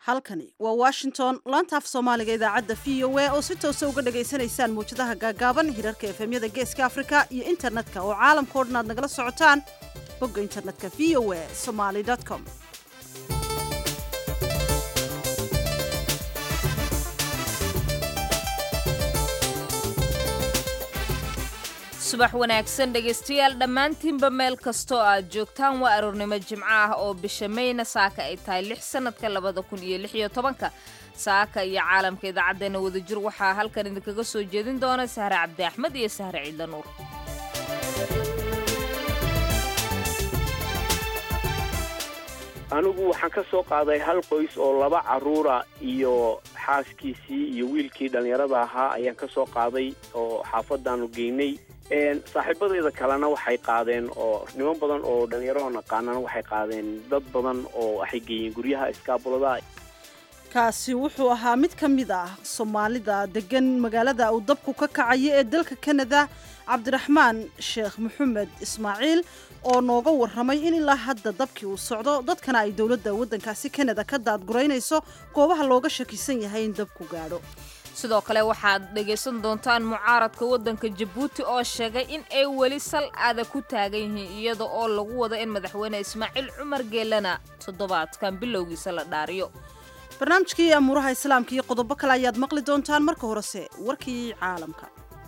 halkani waa washington laanta af soomaaliga idaacadda v o a oo si toosa uga dhagaysanaysaan mawjadaha gaagaaban hirarka efemyada geeska afrika iyo internetka oo caalamka o dhan aad nagala socotaan bogga internetka v o a somaly com subax wanaagsan dhegaystayaal dhammaantiinba meel kastoo aad joogtaan waa aroornimo jimco ah oo bisha mayna saaka ay tahay lix sannadka labada kun iyo lix iyo tobanka saaka iyo caalamka idaacaddeenna wadajir waxaa halkan idinkaga soo jeedin doona sahre cabdi axmed iyo sahre ciidla nuur anigu waxaan ka soo qaaday hal qoys oo laba carruura iyo xaaskiisii iyo wiilkii dhallinyarada ahaa ayaan ka soo qaaday oo xaafadaanu geynay saaxiibadeeda kalena waxay qaadeen oo niman badan oo dhallinyarao naqaanana waxay qaadeen dad badan oo waxay geeyeen guryaha iskaabulada kaasi wuxuu ahaa mid ka mid ah soomaalida degan magaalada uu dabku ka kacayo ee dalka kanada cabdiraxmaan sheekh maxamed ismaaciil oo nooga warramay in ilaa hadda dabkii uu socdo dadkana ay dowladda waddankaasi kanada ka daadguraynayso goobaha looga shakisan yahay in dabku gaadho sidoo kale waxaad dhegaysan doontaan mucaaradka waddanka jabuuti oo sheegay in ay weli sal aada ku taagan yihiin iyada oo lagu wado in madaxweyne ismaaciil cumar geelana toddobaadkan bilowgiisa la dhaariyo barnaamijkii amuuraha islaamka iyo qodobo kale ayaad maqli doontaan marka horese warkii caalamka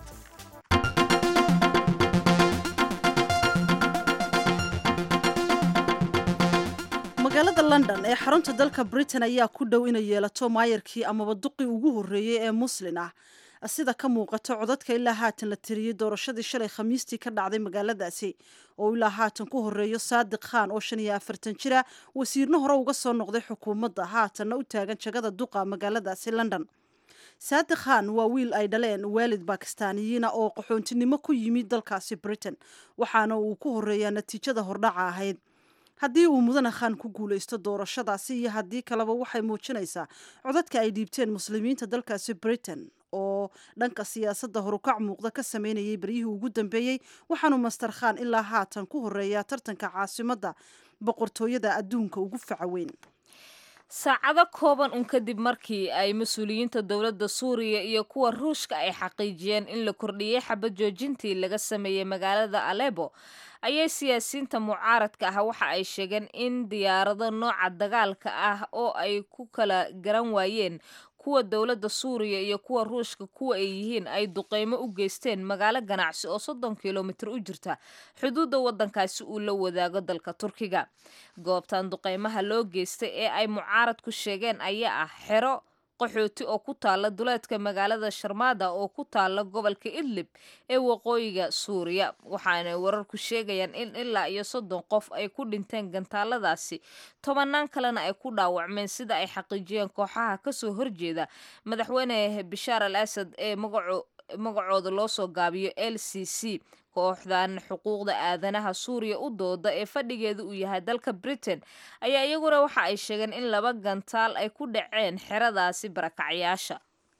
magaalada london ee xarunta dalka britain ayaa ku dhow inay yeelato maayarkii amaba duqii ugu horreeyey ee muslin ah sida ka muuqato codadka ilaa haatan la tiriyey doorashadii shalay khamiistii ka dhacday magaaladaasi oo ilaa haatan ku horeeyo saadiq khan oo shan iyo afartan jira wasiirna hore uga soo noqday xukuumadda haatanna u taagan jagada duqa magaaladaasi london saadiq khan waa wiil ay dhaleen waalid bakistaaniyiina oo qaxoontinimo ku yimid dalkaasi britain waxaana uu ku horeeyaa natiijada hordhaca ahayd haddii uu mudane khan ku guulaysto doorashadaasi iyo haddii kaleba waxay muujinaysaa codadka ay dhiibteen muslimiinta dalkaasi britain oo dhanka siyaasadda horukac muuqda ka sameynayay beryihii ugu dambeeyey waxaanu master khan ilaa haatan ku horeeyaa tartanka caasimadda boqortooyada adduunka ugu faca weyn saacado kooban un kadib markii ay mas-uuliyiinta dowladda suuriya iyo kuwa ruushka ay xaqiijiyeen in la kordhiyey xabad joojintii laga sameeyey magaalada alebo ayay siyaasiyiinta mucaaradka ah waxa ay sheegeen in diyaarado nooca dagaalka ah oo ay ku kala garan waayeen kuwa dowladda suuriya iyo kuwa ruushka kuwa ay yihiin ay duqeymo u geysteen magaalo ganacsi oo soddon kilomitir u jirta xuduudda waddankaasi uu la wadaago dalka turkiga goobtan duqeymaha loo geystay ee ay mucaaradku sheegeen ayaa ah xero qaxooti oo ku taala duleedka magaalada sharmada oo ku taala gobolka idlib ee waqooyiga suuriya waxaana wararku sheegayaan in ilaa iyo soddon qof ay ku dhinteen gantaaladaasi tobanaan kalena ay ku dhaawacmeen sida ay xaqiijiyeen kooxaha kasoo horjeeda madaxweyne bashaar al asad ee magacooda loo soo gaabiyo l c c kooxdan xuquuqda aadanaha suuriya u dooda ee fadhigeeda uu yahay dalka britain ayaa iyaguna waxa ay sheegeen in laba gantaal ay ku dhaceen xeradaasi barakacyaasha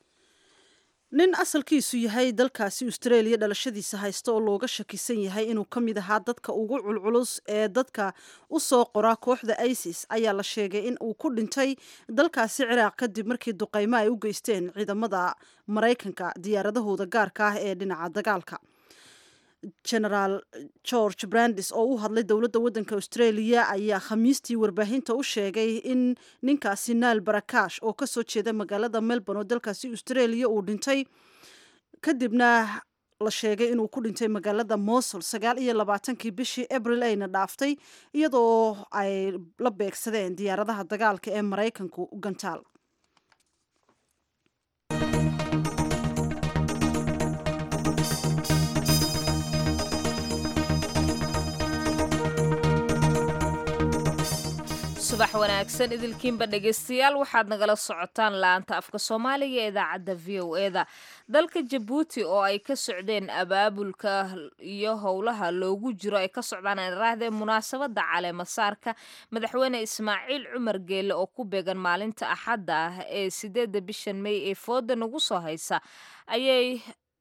nin asalkiisu yahay dalkaasi australia dhalashadiisa haysta oo looga shakisan yahay inuu ka mid ahaa dadka ugu culculus ee dadka u soo qora kooxda isis ayaa la sheegay in uu ku dhintay dalkaasi ciraaq kadib markii duqeymo ay u geysteen ciidamada maraykanka diyaaradahooda gaarka ah ee dhinaca dagaalka genaraal george brandis oo u hadlay dowladda waddanka australia ayaa khamiistii warbaahinta u sheegay in ninkaasi naal barakash oo kasoo jeeda magaalada melbourne oo dalkaasi australia uu dhintay kadibna la sheegay inuu ku dhintay magaalada mosul sagaal iyo labaatankii bishii abril ayna dhaaftay iyadoo ay la beegsadeen diyaaradaha dagaalka ee maraykanku gantaal subax wanaagsan idilkiinba dhegaystayaal waxaad nagala socotaan laanta afka soomaaliga ee idaacadda v o e da dalka jabuuti oo ay ka socdeen abaabulka iyo howlaha loogu jiro ay ka socdaan aanraahdee munaasabadda caleemasaarka madaxweyne ismaaciil cumar geelle oo ku beegan maalinta axadda ah ee sideedda bishan may ee fooda nagu soo haysa ayay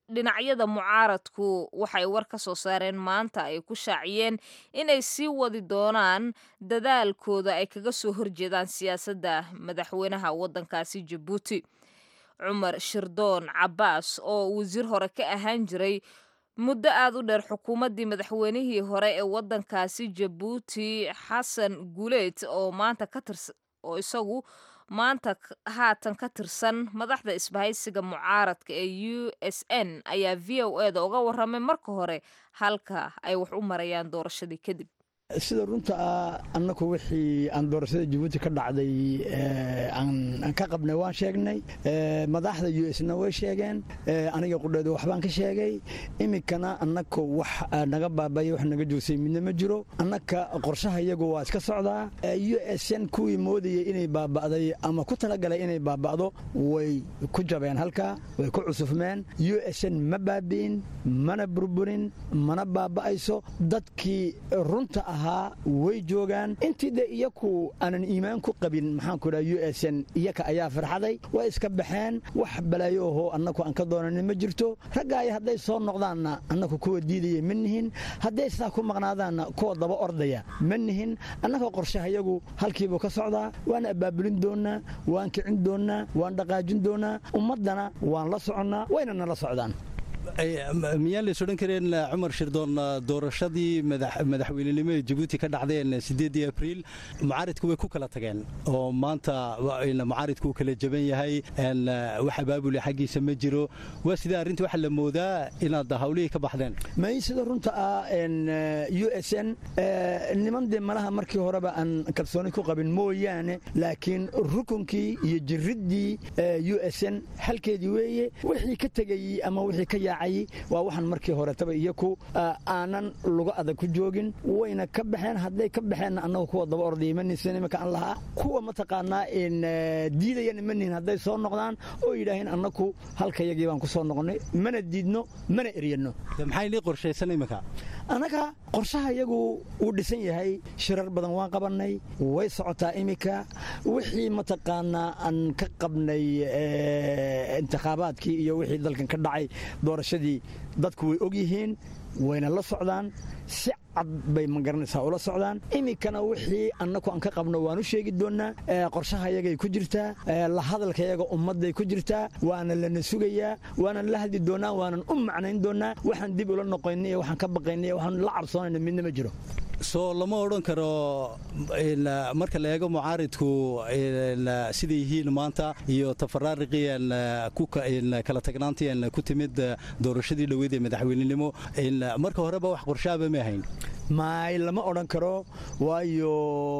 dhinacyada mucaaradku waxay war ka soo saareen maanta ay ku shaaciyeen inay sii wadi doonaan dadaalkooda ay kaga soo horjeedaan siyaasadda madaxweynaha waddankaasi jabuuti cumar shirdoon cabbaas oo wasiir hore ka ahaan jiray muddo aad u dheer xukuumaddii madaxweynihii hore ee waddankaasi jabuuti xasan guleed oo maanta ka tirsan oo isagu maanta haatan ka tirsan madaxda isbahaysiga mucaaradka ee u s n ayaa v o e da uga warramay marka hore halka ay wax u marayaan doorashadii kadib sida runta ah annaku wixii aan doorashada jabuuti ka dhacday aan ka qabnay waan sheegnay madaxda u sna way sheegeen aniga qudheedu waxbaan ka sheegay iminkana annaka wax naga baabaya wax naga joogsay midna ma jiro annaka qorshaha iyagu waa iska socdaa u s n kuwii moodayay inay baaba'day ama ku talagalay inay baaba'do way ku jabeen halka way ku cusufmeen u s n ma baabi'in mana burburin mana baaba'ayso dadkii runta ahaa way joogaan intii de iyaku aanan iimaan ku qabin maxaanku dhaha u s n iyaka ayaa farxaday way iska baxeen wax balaayo ahoo annaku aan ka doonanin ma jirto raggaay hadday soo noqdaanna annaku kuwa diidaya ma nihin hadday sidaa ku maqnaadaanna kuwa daba ordaya ma nihin annaka qorshahayagu halkiibuu ka socdaa waan abaabulin doonnaa waan kicin doonnaa waan dhaqaajin doonnaa ummaddana waan la soconnaa wayna nala socdaan miyaan lays odhan kareen cumar shirdoon doorashadii madaxweynenimo ee jabuuti ka dhacdeen sideedii abriil mucaaridku way ku kala tageen oo maanta mucaaridku uu kala jaban yahay wax abaabuli xaggiisa ma jiro waa sidee arrinta waxaa la moodaa inaad hawlihii ka baxdeen may sida runta ah u s n niman dee malaha markii horeba aan kalsooni ku qabin mooyaane laakiin rukunkii iyo jiriddii u s n halkeedii weeye wixii ka tegayey ama wixii ka yaacay waa waxaan markii horetaba iyaku aanan luga adag ku joogin wayna ka baxeen hadday ka baxeenna annagu kuwa daba ordaya manisan iminka aan lahaa kuwa mataqaanaa diidayana manihin hadday soo noqdaan oo yidhaaheen annaku halkayagii baan ku soo noqonnay mana diidno mana eryanno maxay nii qorshaysan iminka annaga qorshaha iyagu uu dhisan yahay shirar badan waan qabannay way socotaa iminka wixii mataqaanaa aan ka qabnay intikhaabaadkii iyo wixii dalkan ka dhacay doorashadii dadku way og yihiin wayna la socdaan si cad bay magaranaysaa ula socdaan iminkana wixii annaku aan ka qabno waan u sheegi doonnaa qorshaha yagay ku jirtaa la hadalkayaga ummadday ku jirtaa waana lana sugayaa waanan la hadli doonnaa waanan u macnayn doonnaa waxaan dib ula noqoynay iyo waxaan ka baqaynay iyo waxaan la cabsoonayna midna ma jiro soo lama odhan karo marka la eego mucaaridku siday yihiin maanta iyo tafaraariqii kala tagnaantii ku timid doorashadii dhoweyd ee madaxweynenimo marka horeba wax qorshaaba ma ahayn maay lama odhan karo waayo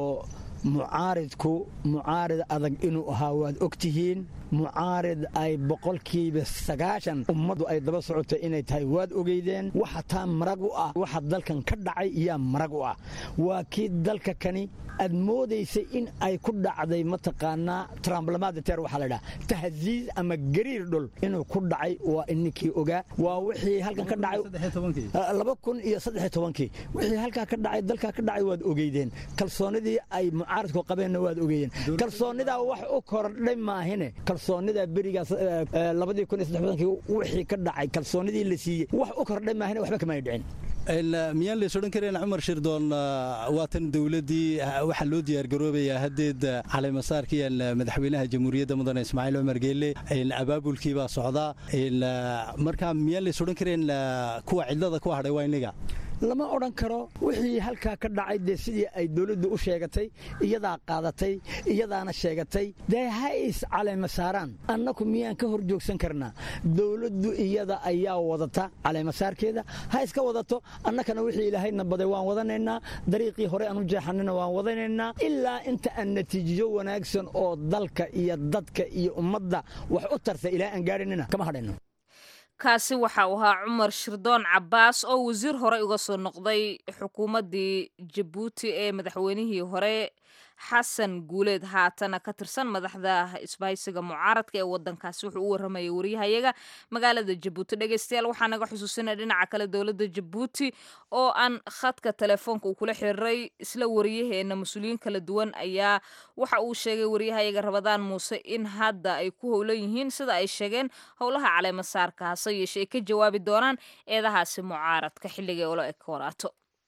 mucaaridku mucaarid adag inuu ahaa waad og tihiin mucaarid ay boqolkiiba sagaashan ummaddu ay daba socotay inay tahay waad ogeydeen waxa taa marag u ah waxa dalkan ka dhacay iyaa marag u ah waa kii dalka kani aad moodaysay in ay ku dhacday mataqaanaa tramblamadater waxaa la dhaha tahziiz ama gariir dhul inuu ku dhacay waa ininkii ogaa waa wixii halkan ka dhacay laba kun iyo saddex tobankii wixii halkaa ka dhacay dalkaa ka dhacay waad ogeydeen kalsoonidii ay mucaaridku qabeenna waad ogeeyeen kalsoonidaa wax u kordhay maahine kalsoonida berigaas labadii kun iyo saddex tobankii wixii ka dhacay kalsoonidii la siiyey wax u kordhay maahine waxba kama ay dhicin miyaan lays odhan kareen cumar shirdoon waatan dowladdii waxaa loo diyaargaroobayaa haddeed caleemasaarkii madaxweynaha jamhuuriyadda mudane ismaaciil cumar geelle abaabulkii baa socdaa marka miyaan lays odhan kareen kuwa cidlada ku hadhay waa inniga lama odhan karo wixii halkaa ka dhacay dee sidii ay dowladdu u sheegatay iyadaa qaadatay iyadaana sheegatay dee ha is caleema saaraan annaku miyaan ka hor joogsan karnaa dowladdu iyada ayaa wadata caleemasaarkeeda ha iska wadato annakana wixii ilaahayna baday waan wadanaynaa dariiqii hore aan u jeexanina waan wadanaynaa ilaa inta aan natiijiyo wanaagsan oo dalka iyo dadka iyo ummadda wax u tarta ilaa aan gaadhinina kama hadhayno kaasi waxa uu ahaa cumar shirdoon cabbaas oo wasiir hore uga soo noqday xukuumaddii jabuuti ee madaxweynihii hore xasan guuleed haatana ka tirsan madaxda isbahaysiga mucaaradka ee wadankaasi wuxuu u waramayay waryahayaga magaalada jabuuti dhegeystayaal waxaa naga xusuusinaya dhinaca kale dowladda jabuuti oo aan khadka telefoonka uu kula xiriiray isla wariyaheena mas-uuliyiin kala duwan ayaa waxa uu sheegay waryahayaga rabadaan muuse in hadda ay ku howlan yihiin sida ay sheegeen howlaha caleemasaarka hase yeeshe ay ka jawaabi doonaan eedahaasi mucaaradka xilligay ula eg waraato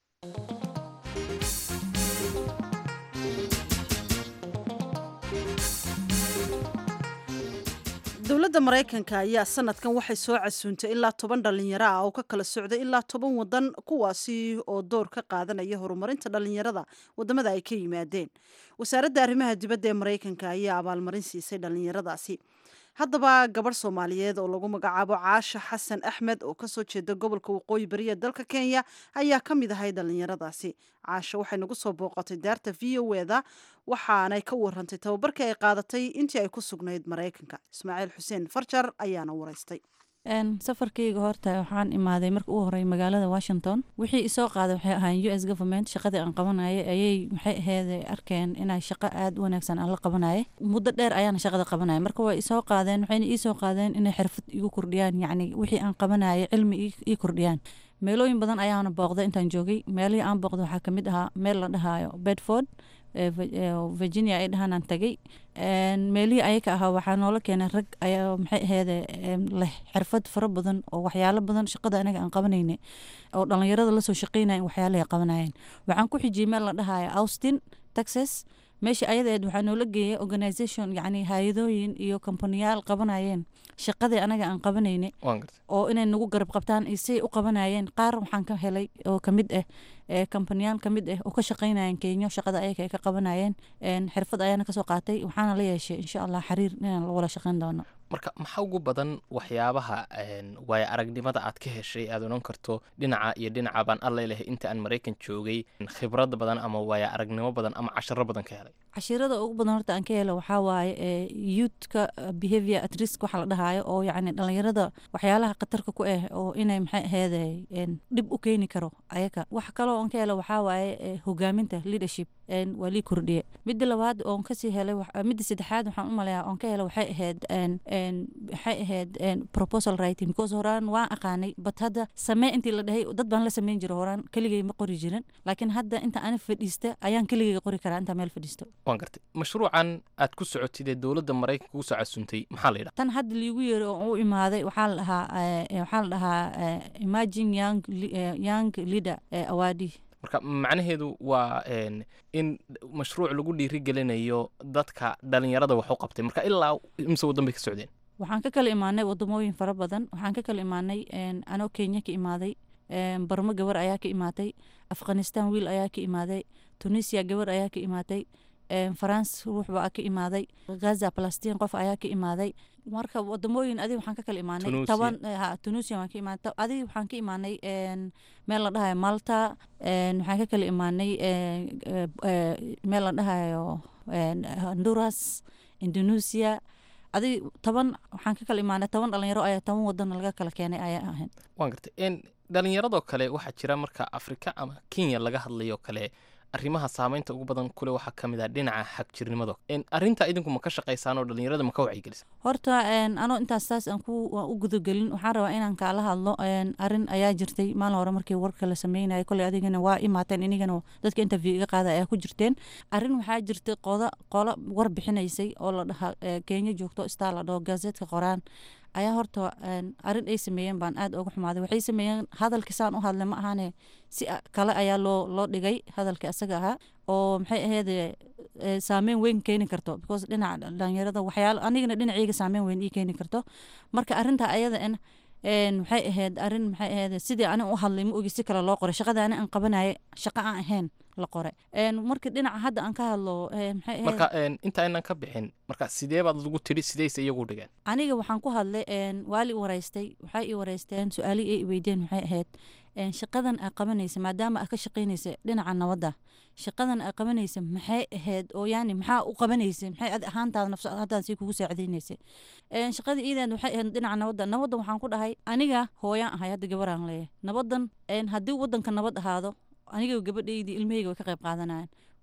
dowladda maraykanka ayaa sanadkan waxay soo casuuntay ilaa toban dhalinyaro ah oo ka kala socday ilaa toban wadan kuwaasi oo door ka qaadanaya horumarinta dhalinyarada wadamada ay ka yimaadeen wasaaradda arrimaha dibadda ee maraykanka ayaa abaalmarin siisay dhalinyaradaasi haddaba gabadh soomaaliyeed oo lagu magacaabo caasha xasan axmed oo kasoo jeeda gobolka waqooyi bari ee dalka kenya ayaa ka mid ahay dhalinyaradaasi caasha waxay nagu soo booqatay daarta v o eda waxaanay ka warantay tababarkii ay qaadatay intii ay ku sugnayd maraykanka ismaaciil xuseen farjar ayaana waraystay safarkayga horta waxaan imaaday marka ugu horey magaalada washington wixii isoo qaaday waxay ahaan u s government shaqadii aan qabanayay ayay waxay aheyd arkeen inay shaqo aada u wanaagsan aan la qabanaya muddo dheer ayaana shaqada qabanaya marka way isoo qaadeen waxayna iisoo qaadeen inay xirfad igu kordhiyaan yacni wixii aan qabanayay cilmi ii kordhiyaan meelooyin badan ayaana booqday intaan joogay meelihii aan booqday waxaa kamid ahaa meel la dhahayo bedford virginia ay dhahaanaan tagay meelihii ayaka ahaa waxaa noola keenay rag ayaa maxay aheede leh xirfad fara badan oo waxyaalo badan shaqada anaga aan qabanayna oo dhalinyarada lasoo shaqeynaya waxyaalahay qabanayeen waxaan ku xijiyey meel la dhahayo austin texas meesha ayadeed waxaa noola geeyay organisation yacni hay-adooyin iyo kompaniyaal qabanayeen shaqadii anaga aan qabanayna oo inay nagu garab qabtaan iyo siay u qabanayeen qaar waxaan ka helay oo kamid ah kompaniyaal kamid ah oo ka shaqeynayeen kenyo shaqada ayaga ay ka qabanayeen xirfad ayaana kasoo qaatay waxaana la yeeshay insha allah xiriir inaan wala shaqeyn doono marka maxaa ugu badan waxyaabaha waaya aragnimada aad ka heshay aad odhan karto dhinaca iyo dhinaca baan alla lehay inta aan maraykan joogay khibrad badan ama waaya aragnimo badan ama casharo badan ka helay cashirada ugu badan horta aan ka helo waxaa waaye youthka behavior at risk waxa la dhahayo oo yacni dhalinyarada waxyaalaha khatarka ku ah oo inay maxay aheede dhib u keeni karo ayaga wax kaloo aan ka helo waxaa waaye hogaaminta leadership waa lii kordhiye midda labaad oon kasii helay midda saddexaad waxaan u maleeyaa oon ka helay waxay ahayd waxay ahayd proposal writing because horaan waan aqaanay but hadda samee intii la dhahay dad baan la sameyn jira horaan keligay ma qori jirin laakiin hadda inta ana fadhiista ayaan keligay qori karaa intaa meel fadhiisto waan gartay mashruucan aad ku socotid ee dowladda maraykanka ugu soo casuntay maxaa la yidhaha tan hadda liigu yeeri oo u imaaday waxaa la dhahaa waxaa la dhahaa imagine young young leader awadi marka macnaheedu waa in mashruuc lagu dhiirigelinayo dadka dhalinyarada wax u qabtay marka ilaa imse waddan bay ka socdeen waxaan ka kala imaanay wadamooyin fara badan waxaan ka kala imaanay anoo kenya ka imaaday barmo gabar ayaa ka imaatay afghanistan wiil ayaa ka imaaday tunisia gabar ayaa ka imaatay farans ruux baa ka imaaday gaza balastiin qof ayaa ka imaaday marka wadamooyin adig waxaan ka kala imaanay toban tunisia waan ka imaanay adig waxaan ka imaanay meel la dhahayo malta waxaan ka kala imaanay meel la dhahayo honduras indonesia adig toban waxaan ka kala imaanay toban dhalinyaro ayaa toban wadan laga kala keenay ayaa ahayn waan gartay dhalinyaradoo kale waxaa jira marka afrika ama kenya laga hadlayoo kale arrimaha saameynta ugu badan kule waxaa ka mid ah dhinaca xagjirnimada arrinta idinku ma ka shaqaysaan oo dhalinyarada ma ka wacyigelisa horta anoo intaas saas aan ku u gudagelin waxaan rabaa inaan kaala hadlo arrin ayaa jirtay maalin hore markii warka la sameynaya kolley adigana waa imaateen inigana dadka interview iga qaada ayaa ku jirteen arrin waxaa jirtay qoda qola war bixinaysay oo la dhaha kenya joogto star la dhaho gazeetka qoraan ayaa horta arrin ay sameeyeen baan aad uga xumaaday waxay sameeyeen hadalkii saan u hadlay ma ahaane si kale ayaa loo loo dhigay hadalkii asaga ahaa oo maxay ahayd saameyn weyn keeni karto because dhinaca dhalinyarada waxyaalo anigana dhinacayga saameyn weyn ii keeni karto marka arrinta ayada in maxay ahayd arrin maxay ahayd sidii ani u hadlay ma ogi si kale loo qoray shaqada ani aan qabanaya shaqo aan ahayn la qoray marka dhinaca hadda aan ka hadlo maxay ahayd marka inta aynan ka bixin marka sidee baad lagu tidhi sidayse iyagu dhigeen aniga waxaan ku hadlay waali i waraystay waxay i waraysteen su-aalihii ay i weydeen waxay ahayd shaqadan aa qabanaysa maadaama aa ka shaqaynaysa dhinaca nabadda shaqadan aa qabanaysa maxay ahayd oo yani maxaa u qabanaysa maxay adi ahaantaada nafsa haddaad sii kugu saacidaynaysa shaqadii iideed waxay ahayd dhinaca nabadda nabadda waxaan ku dhahay aniga hooyaan ahay hadda gabaraan leeyahay nabaddan haddii wadanka nabad ahaado aniga gabadhaydii ilmahayga way ka qayb qaadanayaan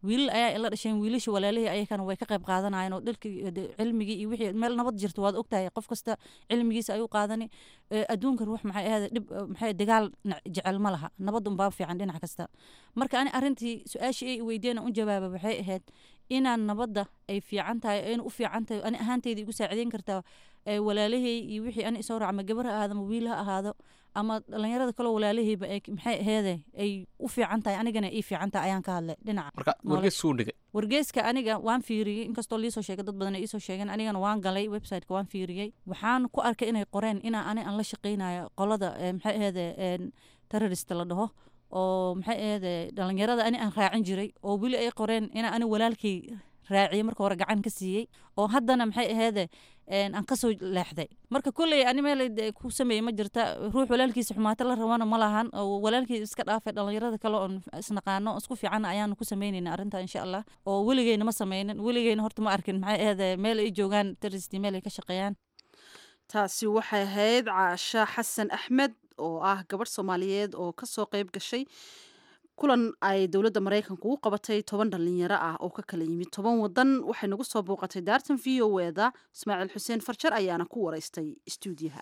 wiilal ayaa ila dhasheen wiilasha walaalihii ayakana way ka qayb qaadanayeen oo dhalkii de- cilmigii iyo wixii meel nabad jirto waad ogtahay qof kasta cilmigiisa ayuu qaadani Eh, adduunkan wax maxay ahayd dhib eh, maxay ahayd dagaal na- jecel ma laha nabad unbaa fiican dhinac kasta marka ani arrintii su-aashii ay weydiiyeen aan u jawaaba waxay ahayd inaan nabadda ay fiican tahay in u fiican tahay ani ahaanteyda igu saacideyn kartaa eh, walaalahey iyo wixii ani isoo raac ama gabar ha ahaado ama wiil ha ahaado ama dhalinyarada kaloo walaalaheyba ay maxay aheede ay u fiican tahay anigana ii fiican tahay ayaan ka hadlay dhinaca marka nolosha. wargeys suu dhigay wargeeska aniga waan fiiriyey inkastoo liisoo sheegay dad badan ay iisoo sheegeen anigana waan galay websiteka waan fiiriyey waxaan ku arkay inay qoreen inaa ani aan la shaqeynayo qolada eh, maxay aheede terrorist la dhaho oo maxay aheede dhalinyarada ani aan raacin jiray oo weli ay qoreen inaa ani walaalkay raaciyey marka hore gacan ka siiyey oo haddana maxay aheede een, aan kasoo leexday marka kolley ani meel de ku sameeyey ma jirta ruux walaalkiisa xumaato la rabana ma lahan oo walaalkii iska dhaafay dhalinyarada kale oon isnaqaano isku fiican ayaanu ku sameyneyna arrinta insha allah oo weligeyna ma sameynin weligeyna horta ma arkin maxay aheede meel ay joogaan terrorist meel ay ka shaqeeyaan taasi waxay ahayd caasha xasan axmed oo ah gabadh soomaaliyeed oo kasoo qayb gashay kulan ay dowladda maraykanku u qabatay toban dhalinyaro ah oo ka kala yimid toban wadan waxay nagu soo booqatay daartan v o eda ismaaciil xuseen farjar ayaana ku waraystay istuudiyaha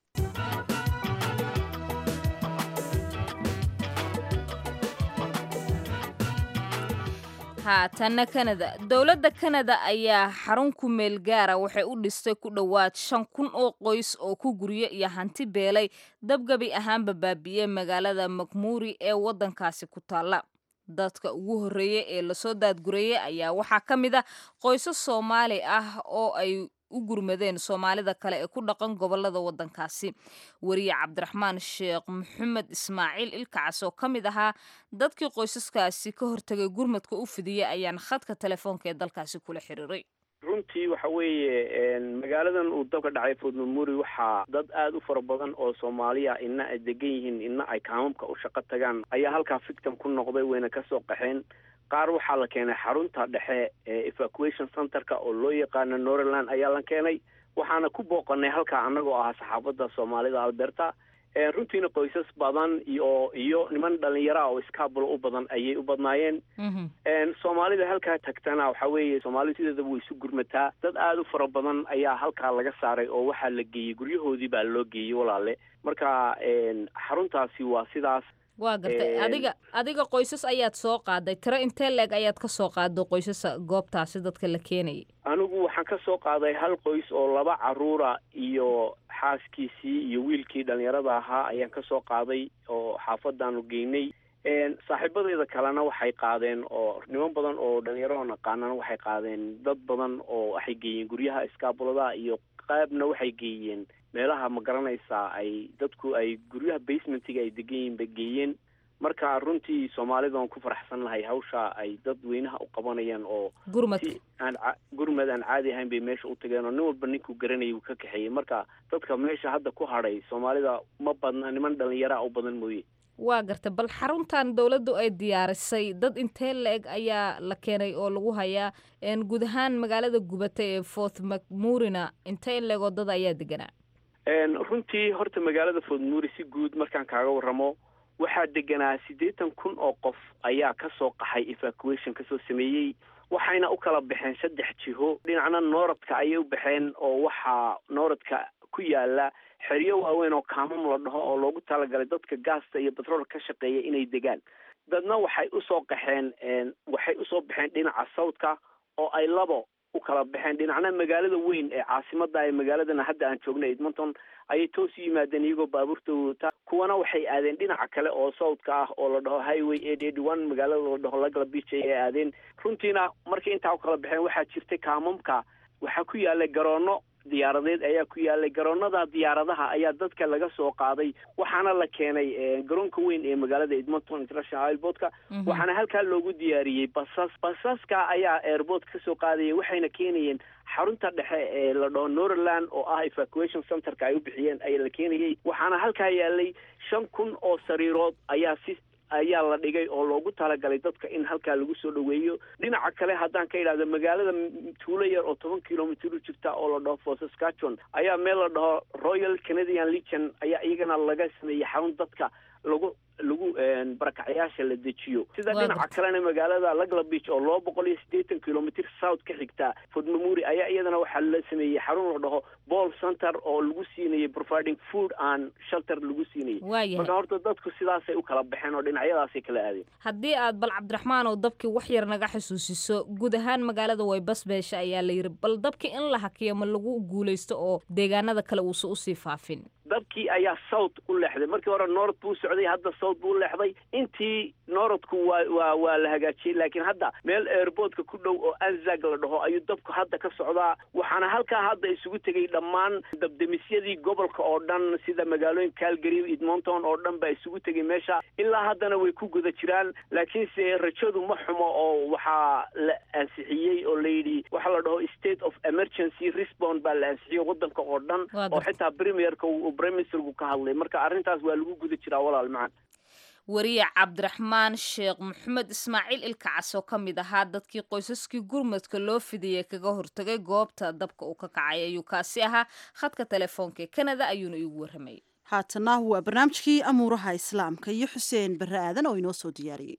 haatanna kanada dowladda kanada ayaa xarun ku meel gaara waxay u dhistay ku dhowaad shan kun oo qoys oo ku guryo iyo hanti beelay dabgabi ahaanba baabi'iyey magaalada makmuuri ee waddankaasi ku taalla dadka ugu horreeyey ee lasoo daadgurayey ayaa waxaa ka mid ah qoysas soomaali ah oo ay u gurmadeen soomaalida kale ee ku dhaqan gobolada waddankaasi weriye cabdiraxmaan sheekh maxamed ismaaciil ilkacas oo ka mid ahaa dadkii qoysaskaasi ka hortagay gurmadka u fidiyey ayaan khadka telefoonka ee dalkaasi kula xiriiray runtii waxa weeye magaaladan uu dabka dhacay fort memori waxaa dad aada u fara badan oo soomaaliya ina ay degan yihiin ina ay kaamamka u shaqo tagaan ayaa halkaa victim ku noqday wayna kasoo qaxeen qaar waxaa la keenay xarunta dhexe ee evacuation centerka oo loo yaqaano norland ayaa la keenay waxaana ku booqanay halkaa annagoo ahaa saxaafadda soomaalida alberta runtiina qoysas badan iyo iyo niman dhalinyara oo iskaabulo u badan ayay u badnaayeen soomaalida halkaa tagtana waxa weeye soomaalidu sideedaba way isu gurmataa dad aada u fara badan ayaa halkaa laga saaray oo waxaa la geeyey guryahoodii baa loo geeyey walaale marka xaruntaasi waa sidaas waa gartay adiga adiga qoysas ayaad soo qaaday tiro intee leeg ayaad ka soo qaaday qoysasa goobtaasi dadka la keenayay anigu waxaan ka soo qaaday hal qoys oo laba caruura iyo xaaskiisii iyo wiilkii dhalinyarada ahaa ayaan ka soo qaaday oo xaafadaanu geynay saaxiibadeyda kalena waxay qaadeen oo niman badan oo dhalinyaro naqaanana waxay qaadeen dad badan oo waxay geeyeen guryaha iskaabulada iyo qaabna waxay geeyeen meelaha ma garanaysaa ay dadku ay guryaha basementiga ay degan yihiin bay geeyeen marka runtii soomaalida aan ku faraxsan lahay hawsha ay dad weynaha u qabanayaan oo gurmad si aan gurmad aan caadi ahayn bay meesha u tageen oo nin walba ninkuu garanayay uu ka kaxeeyey marka dadka meesha hadda ku hadhay soomaalida ma badna niman dhalinyaraa u badan mooye waa garta bal xaruntan dowladdu ay diyaarisay dad intee la-eg ayaa la keenay oo lagu hayaa guud ahaan magaalada gubata ee fort macmurina intee leegoo dad ayaa deganaa runtii horta magaalada fort muri si guud markaan kaaga waramo waxaa deganaa siddeetan kun oo qof ayaa kasoo qaxay evacuation kasoo sameeyey waxayna u kala baxeen saddex jiho dhinacna nooradka ayay u baxeen oo waxaa nooradka ku yaala xeryo waaweyn oo kaamam la dhaho oo loogu talagalay dadka gaasta iyo batrool ka shaqeeya inay degaan dadna waxay usoo qaxeen waxay usoo baxeen dhinaca sawdka oo ay labo u kala baxeen dhinacna magaalada weyn ee caasimada ee magaaladana hadda aan joognay edmonton ayay toos u yimaadeen iyagoo baabuurta wata kuwana waxay aadeen dhinaca kale oo sawdka ah oo la dhaho highway eight eighty one magaalada la dhaho lagala beach ayay aadeen runtiina markay intaa u kala baxeen waxaa jirtay kaamamka waxaa ku yaalay garoono diyaaradeed ayaa ku yaalay garoonada diyaaradaha ayaa dadka laga soo qaaday waxaana la keenay garoonka weyn ee magaalada edmonton international airportka waxaana halkaa loogu diyaariyey basas basaska ayaa airport kasoo qaadaya waxayna keenayeen xarunta dhexe ee la dhaho norland oo ah evacuation centerka ay u bixiyeen ayaa la keenayey waxaana halkaa yaalay shan kun oo sariirood ayaa si ayaa la dhigay oo loogu talagalay dadka in halkaa lagu soo dhoweeyo dhinaca kale haddaan ka idhahdo magaalada tuulo yar oo toban kilomitr u jirta oo la dhaho for saskatchewan ayaa meel la dhaho royal canadian legion ayaa iyagana laga sameeyey xarun dadka lagu lagu barakacyaasha la dejiyo sida Waa dhinaca kalena magaalada lagla beach oo laba boqol iyo siddeetan kilomitr south ka xigta fort memori ayaa iyadana waxaa la sameeyey xarun la dhaho ball center oo lagu siinayay providing food and shelter lagu siinayay waayahay marka horta dadku sidaasay u kala baxeen oo dhinacyadaasay kala aadeen haddii aad bal cabdiraxmaan oo dabkii wax yar naga xusuusiso guud ahaan magaalada waybasbeesha ayaa la yidhi bal dabkii in la hakiyo ma lagu guulaysto oo deegaanada kale uusan usii faafin dabkii ayaa south u leexday markii hore north buu socday hadda south buu u leexday intii northku waa waa waa la hagaajiyey laakiin hadda meel airportka ku dhow oo anzag la dhaho ayuu dabku hadda ka socdaa waxaana halkaa hadda isugu tegey dhammaan dabdemisyadii gobolka oo dhan sida magaalooyin calgary edmonton oo dhan baa isugu tegey meesha ilaa haddana way ku guda jiraan laakiinse rajadu ma xumo oo waxaa la ansixiyey oo layidhi waxaa la dhaho state of emergency response baa la ansixiyey wadanka oo dhan Waa oo gartay. xitaa premierka uu prime ministerku ka hadlay marka arrintaas waa lagu guda jiraa walaal macaan wariye cabdiraxmaan sheekh maxamed ismaaciil ilkacas oo ka mid ahaa dadkii qoysaskii gurmadka loo fidiyey kaga hortagay goobta dabka uu ka kacay ayuu kaasi ahaa khadka telefoonka ee kanada ayuuna iigu warramayay haatana waa barnaamijkii amuuraha islaamka iyo xuseen barre aadan oo inoo soo diyaariyey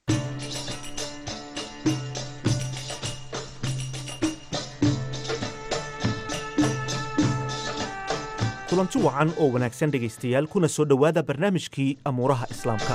kulanti wacan oo wanaagsan dhegaystayaal kuna soo dhowaada barnaamijkii amuuraha islaamka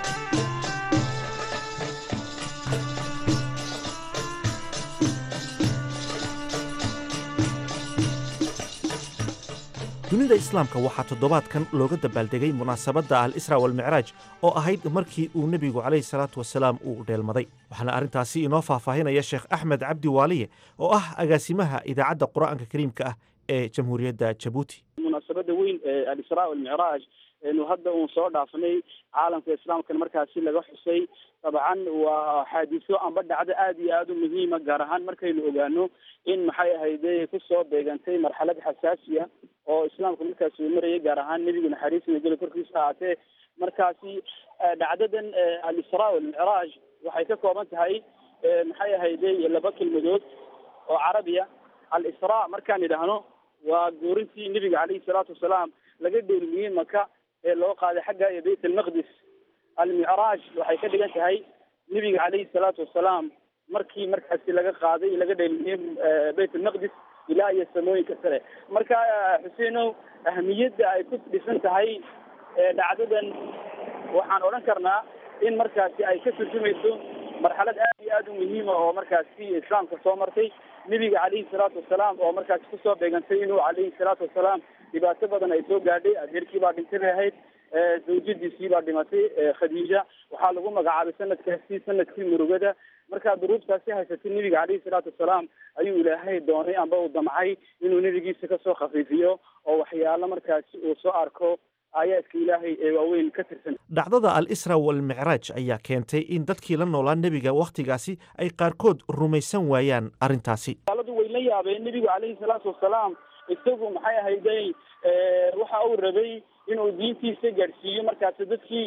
dunida islaamka waxaa toddobaadkan looga dabaaldegay munaasabadda al isra walmicraaj oo ahayd markii uu nebigu calayhi salaatu wasalaam uu dheelmaday waxaana arrintaasi inoo faahfaahinaya sheekh axmed cabdi waaliye oo ah agaasimaha idaacadda qur'aanka kariimka ah ee jamhuuriyadda jabuuti munaasabada weyn ee alisraa walmicraaj eenu hadda uun soo dhaafnay caalamka islaamkana markaasi laga xusay dabcan waa xaadiso amba dhacdo aad iyo aada u muhiima gaar ahaan markaynu ogaano in maxay ahayde kusoo beegantay marxalad xasaasiya oo islaamka markaasi uu marayay gaar ahaan nebigu naxariis nageli korkiisa ahaatee markaasi eh, dhacdadan eh, alisraa walmicraaj waxay ka kooban tahay eh, maxay ahayde laba kelmadood oo carabiya al-israa markaan idhaahno waa guurintii nebiga calayhi salaatu wasalaam laga dheelmiyey maka ee loo qaaday xagga iyo bayt almaqdis almicraaj waxay ka dhigan tahay nebiga calayhi salaatu wasalaam markii markaasi laga qaaday laga dheelmiyey eh, bayt almaqdis ilaa iyo samooyinka sare marka eh, xuseenow ahmiyadda ay ku dhisan tahay eh, dhacdadan waxaan odhan karnaa in markaasi ay ka turjumayso marxalad aad iyo aad u muhiima oo markaasi islaamka soo martay nebiga calayhi salaatu wasalaam oo markaasi kusoo beegantay inuu calayhi salaatu wasalaam dhibaato badan ay soo gaadhay adeerkii baa dhintay bay ahayd eh, zawjadiisii baa dhimatay eh, khadiija waxaa lagu magacaabay sanadkaasi sanadkii murugada markaa duruubtaasi haysatay nebiga calayhi salaatu wasalaam ayuu ilaahay doonay amba uu damcay inuu nebigiisa kasoo khafiifiyo oo waxyaalo markaasi uu soo arko aayaadka ilaahay ee waaweyn ka tirsan dhacdada al isra walmicraaj ayaa keentay in dadkii la noolaa nebiga wakhtigaasi ay qaarkood rumaysan waayaan arrintaasi gaaladu way la yaabeen nebigu calayhi salaatu wasalaam isagu maxay ahayday eh, waxa uu rabay inuu diintiisa gaadhsiiyo markaasi dadkii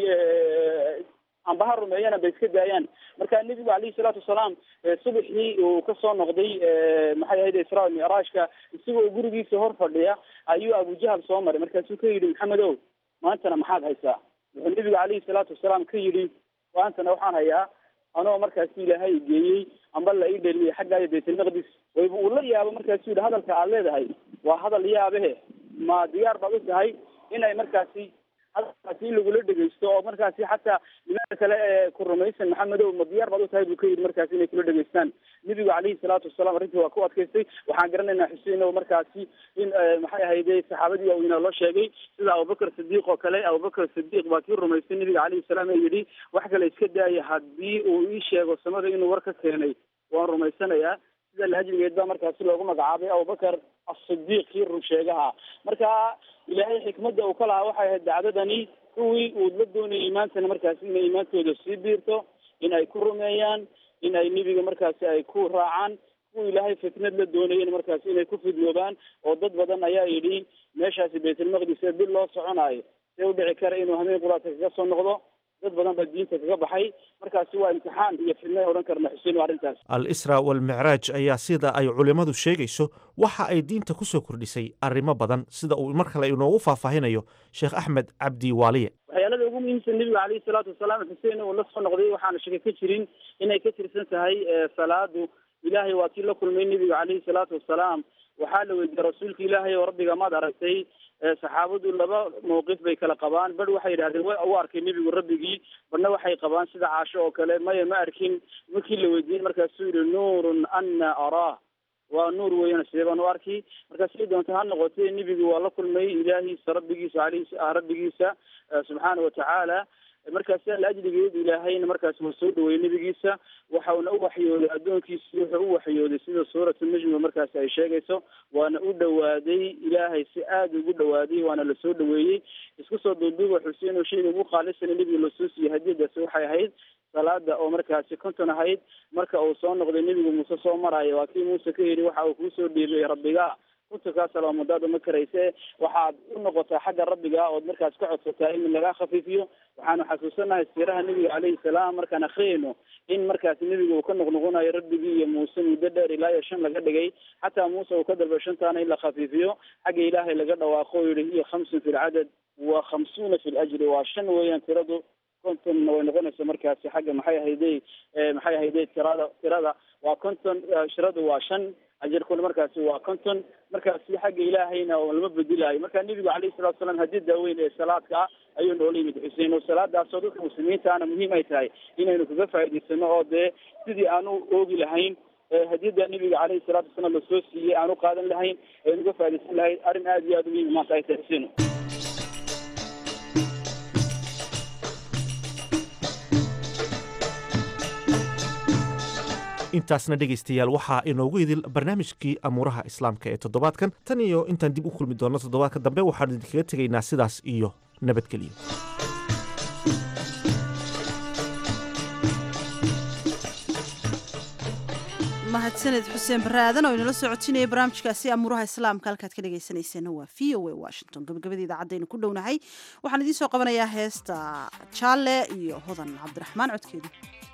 eh, amba ha rumeeyana bay iska daayaan marka nebigu calayhi salaatu wasalaam eh, subaxii uu kasoo noqday eh, maxay ahayde israa micraajka isagoo gurigiisa hor fadhiya ayuu abujahal soo maray markaasuu ka yidhi maxamedow maantana maxaad haysaa wuxuu nebigu calayhi salaatu wasalaam ka yidhi maantana waxaan hayaa anoo markaasi ilaahay geeyey amba la ii dheelmiyey xagga iyo baytalmaqdis wayba uu la yaabo markaasuu yidhi hadalka aad leedahay waa hadal yaabehe ma diyaar baad u tahay inay markaasi hadalkaasi in lagula dhegeysto oo markaasi xataa nimanka kale ee ku rumaysan maxamedow ma diyaar baad u tahay buu ka yidhi markaasi inay kula dhegeystaan nebigu calayhi salaatu wasalaam arrintii waa ku adkaystay waxaan garanaynaa xuseen oo markaasi in eh, maxay ahayde saxaabadii waaweynaa loo sheegay sida abubakar sidiiq oo kale abubakar sidiiq baa kii rumaystay nebiga calayhi salaam ee yidhi wax kale iska daaya haddii uu ii sheego samada inuu war ka keenay waan rumaysanayaa sida lahajrigeed baa markaasi loogu magacaabay abubakar asidiiq kii run sheegaha marka ilaahay xikmadda uu ka lahaa waxay ahayd dacdadani kuwii uu la doonayay imaantana markaasi inay imaantooda sii biirto in ay ku rumeeyaan in ay nebiga markaasi ay ku raacaan kuwa ilaahay fitnad la doonayeen markaasi inay ku fidnoobaan oo dad badan ayaa yidhi meeshaasi baytulmaqdis ee bil loo soconaayo see u dhici kara inuu hameen quraadka kaga soo noqdo dad badan baa diinta kaga baxay markaasi waa imtixaan iyo fidnay odhan karna xuseen arrintaas al isra walmicraaj ayaa sida ay culimmadu sheegayso waxa ay diinta ku soo kordhisay arrimo badan sida uu mar kale inoogu faahfaahinayo sheekh axmed cabdi waaliye waxyaalada ugu muhiimsan nebiga caleyhi salaatu wasalaam xuseen uu la soo noqday waxaana shaka ka jirin inay ka tirsan tahay salaadu ilaahay waa kii la kulmay nebiga caleyhi salaatu wasalaam waxaa la weydiiyey rasuulka ilaahay oo rabbiga maad aragtay saxaabadu laba mawqif bay kala qabaan bar waxay yidhahdeen wa u arkay nebigu rabbigii barna waxay qabaan sida caasho oo kale maya ma arkin markii la weydiiyey markaasuu yihi nuurun ana araah waa nuur weeyaan sidee baan u arki marka siday doonta ha noqotee nebigu waa la kulmay ilaahiisa rabbigiisa aleyhi rabbigiisa subxaana watacaala markaasi laajligeed ilaahayna markaas waa soo dhaweeyey nebigiisa waxauna u waxyooday addoonkiisi wuxuu u waxyooday sida suuratu najmi markaasi ay sheegayso waana u dhawaaday ilaahay si aada ugu dhawaaday waana lasoo dhaweeyey isku soo duuduuba xuseen oo shayga ugu qaalisana nebiga lasoo siiyey hadiyadaasi waxay ahayd salaada oo markaasi konton ahayd marka uu soo noqday nebigu muuse soo maraayo waa kii muuse ka yidhi waxa uu kuusoo dhiibay rabbiga kuntakaa salaamadaada ma karayse waxaad u noqotaa xagga rabbiga ood markaas ka codsataa in lagaa khafiifiyo waxaanu xasuusanahay siiraha nebiga caleyhi salaam markaan akriyayno in markaas nebiga uu ka noqnoqonayo rabbigii iyo muuse muddo dheer ilaa iyo shan laga dhigay xataa muuse uu ka dalbay shantaana in la khafiifiyo xagga ilaahay laga dhawaaqo o yihi hiya khamsun fi lcadad wa khamsuuna fi ljri waa shan weeyaan tiradu contonna way noqonaysa markaasi xagga maxay ahayday maxay ahayday tirada tirada waa conton shiradu waa shan ajarkuna markaasi waa conton markaasi xagga ilaahayna lama bedelayo marka nebigu calayhi salatu salaam haddii daaweyn ee salaadka ah ayuu noola yimid xuseen oo salaadaasoo dadka muslimiintaana muhiim ay tahay inaynu kaga faa'idaysano oo dee sidii aanu oogi lahayn hadiyada nebiga caleyhi salaatu wasalaam lasoo siiyey aanu qaadan lahayn aynu uga faaidaysan lahayn arrin aada iyo aada u muhiim maanta ay tahay xuseen intaasna dhegaystayaal waxaa inoogu idil barnaamijkii amuuraha islaamka ee toddobaadkan tan iyo intaan dib u kulmi doonno toddobaadka dambe waxaan idinkaga tegaynaa sidaas iyo nabadgelyo mahadsaned xuseen barre aadan oo inala soo codsinayay barnaamijkaasi amuuraha islaamka halkaad ka dhegaysanayseena waa v o a washington gabagabada idaacadaynu ku dhownahay waxaan idiin soo qabanayaa heesta jaalle iyo hodan cabdiraxmaan codkeedu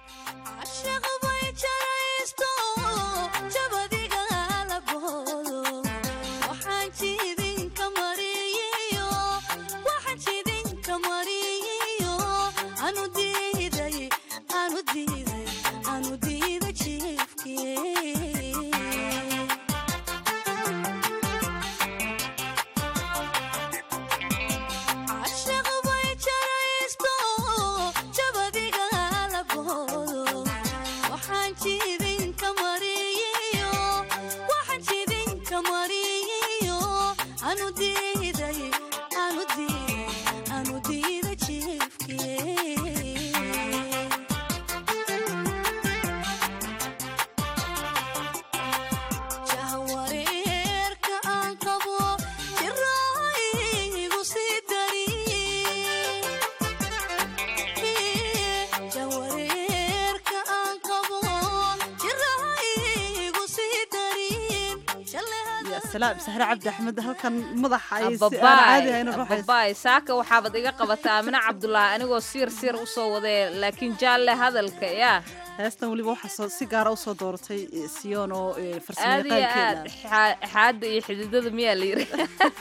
saxre cabdi axmed halkan madaxa ay si aan caadi hayna babaay saaka waxaabad iga qabataa amine cabdulaahi anigoo siir siir usoo wadee laakiin jaalle hadalka yaa heestan weliba waxaa si gaara usoo dooratay siyoon oo aad iyo aad xaadda iyo xididada miyaa la yiri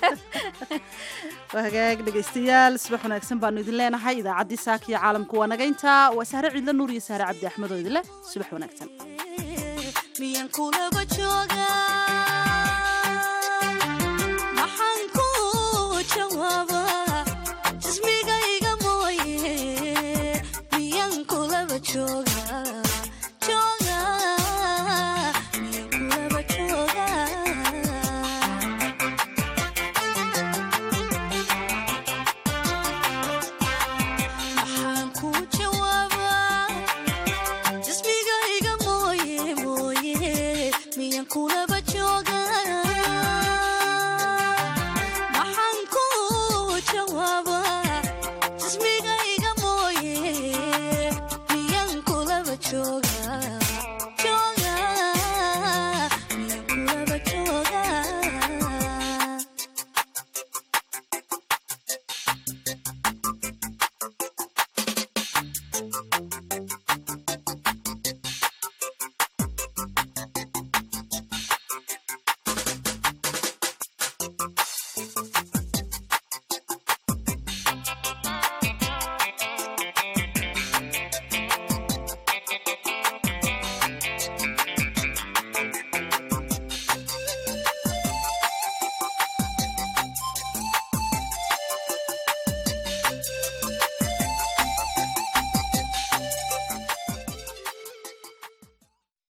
waa hagaag dhegaystayaal subax wanaagsan baanu idin leenahay idaacaddii saaka iyo caalamku waa naga intaa waa sahre ciidla nuur iyo sahre cabdi axmed oo idinleh subax wanaagsan jismigayga mooye miyan kulaba jooga